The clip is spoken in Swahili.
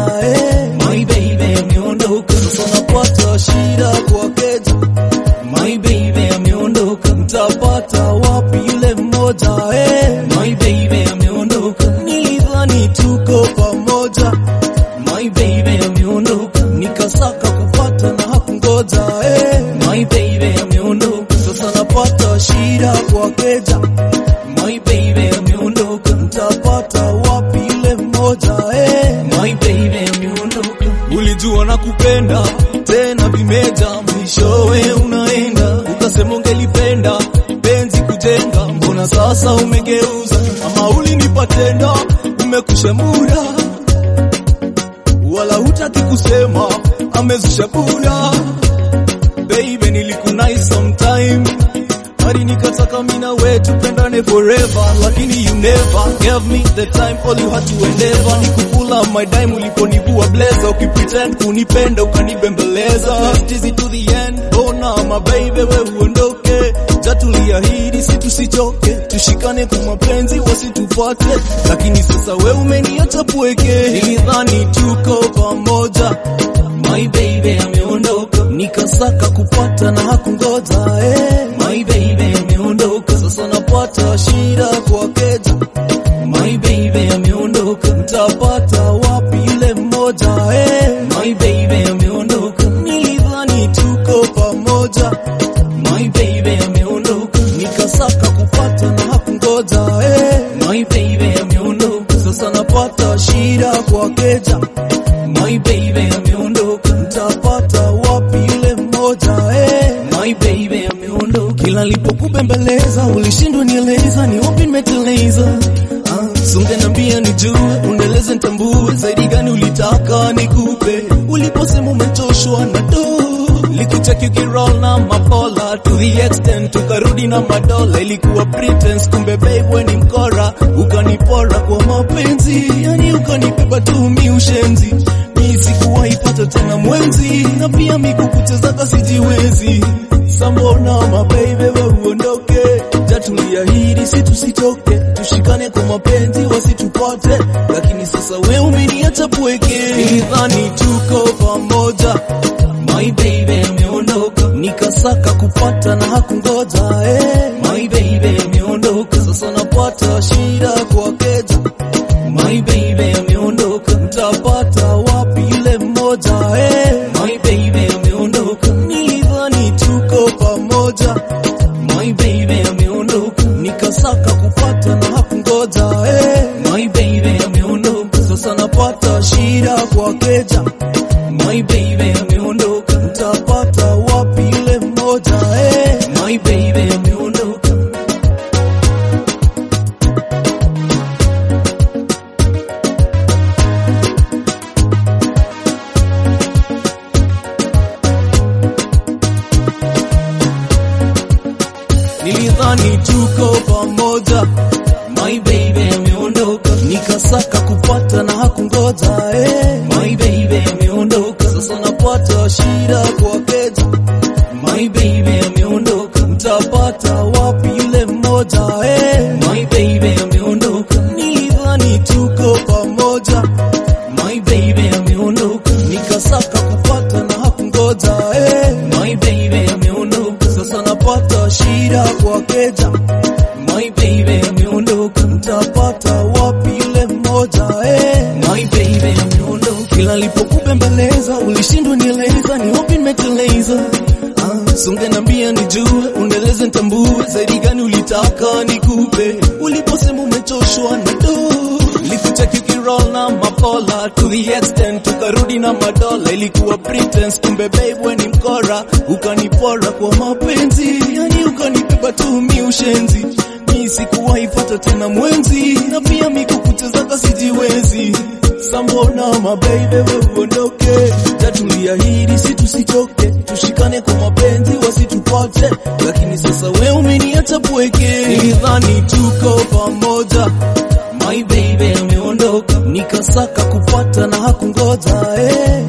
eh. My baby ameondoka, sasa napata shida kwa keja. My baby ameondoka, mtapata wapi yule mmoja eh? My baby ameondoka, nilidhani tuko pamoja. My baby ameondoka, nikasaka kupata na hakungoja eh. My baby ameondoka, sasa napata shida kwa keja. My baby ameondoka, mtapata wapi yule mmoja eh? My baby ameondoka, ulijua na kupenda tena vimeja, mwishowe unaenda ukasema ungelipenda penzi kujenga, mbona sasa umegeuza? Ama ulinipatenda umekusha muda wala hutaki kusema amezusha buda. Baby, nilikunai sometime hadi nikataka mina we tupendane forever, lakini you never gave me the time, all you had to endeavor ni kukula my dime uliponivua blazer, ukipretend kunipenda ukanibembeleza, stizi to the end. Bona my baby, we uondoke, jatuliahidi si tusichoke, tushikane kwa mapenzi wasitupate, lakini sasa we umeniacha pweke, nilidhani tuko pamoja My baby ameondoka, nikasaka kupata na hakungoja eh. My baby ameondoka, sasa napata shida kwa keja. My baby ameondoka, mtapata wapi yule mmoja eh. My baby ameondoka, nilidhani tuko pamoja. My baby ameondoka, nikasaka kupata na hakungoja eh. My baby ameondoka, sasa napata shida kwa keja. My baby ameondoka, mtapata wapi yule mmoja eh? My baby ameondoka, kila nilipokubembeleza ulishindwa nieleza ni wapi nimeteleza. Ah, sungeniambia nijue, uneleze nitambue, zaidi gani ulitaka nikupe, uliposema umechoshwa na do Likucheki ukiroll na mapola to the extent tukarudi na madola, ilikuwa pretense, kumbe babe we ni mkora, ukanipora kwa mapenzi, yani ukanibeba tu mi ushenzi, mi sikuwahi pata tena mwenzi, na pia mi kukuchezaga sijiwezi. Sambona mabeibe we uondoke, jatuliahidi si tusitoke, tushikane kwa mapenzi wasitupate, lakini sasa we umeniacha pweke, nilidhani tuko pamoja My baby ameondoka, nikasaka kupata na hakungoja eh. My baby ameondoka, sasa napata shida kwa keja. My baby ameondoka, mtapata wapi yule mmoja eh. My baby ameondoka, nilidhani tuko pamoja. My baby ameondoka, nikasaka kupata na hakungoja eh. My baby ameondoka, sasa napata shida kwa keja. My baby ameondoka, mtapata wapi yule mmoja eh? My baby ameondoka. Nilidhani tuko pamoja, my baby ameondoka, nikasaka kupata na hakungoja eh. My baby ameondoka, sasa napata shida kwa keja. My baby ameondoka, mtapata wapi yule mmoja eh. My baby ameondoka, nilidhani tuko pamoja. My baby ameondoka, nikasaka kupata na hakungoja eh. My baby ameondoka, sasa napata shida kwa keja. My baby ameondoka, mtapata wapi yule mmoja eh. My baby ameondoka, kila nilipokubembeleza ulishindwa nieleza ni wapi nimeteleza. Ah, sungeniambia nijue, uneleze nitambue, zaidi gani ulitaka nikupe, uliposema umechoshwa na do Likucheki ukiroll na mapola to the extent tukarudi na madola, ilikuwa pretense, kumbe babe we ni mkora, ukanipora kwa mapenzi, yani ukanibeba tu mi ushenzi, mi sikuwahi pata tena mwenzi, na pia mi kukuchezaga sijiwezi. Sambona mabeibe we uondoke, jatuliahidi si tusichoke, tushikane kwa mapenzi wasitupate, lakini sasa we umeniacha pweke, nilidhani tuko pamoja My baby ameondoka, nikasaka kupata na hakungoja eh.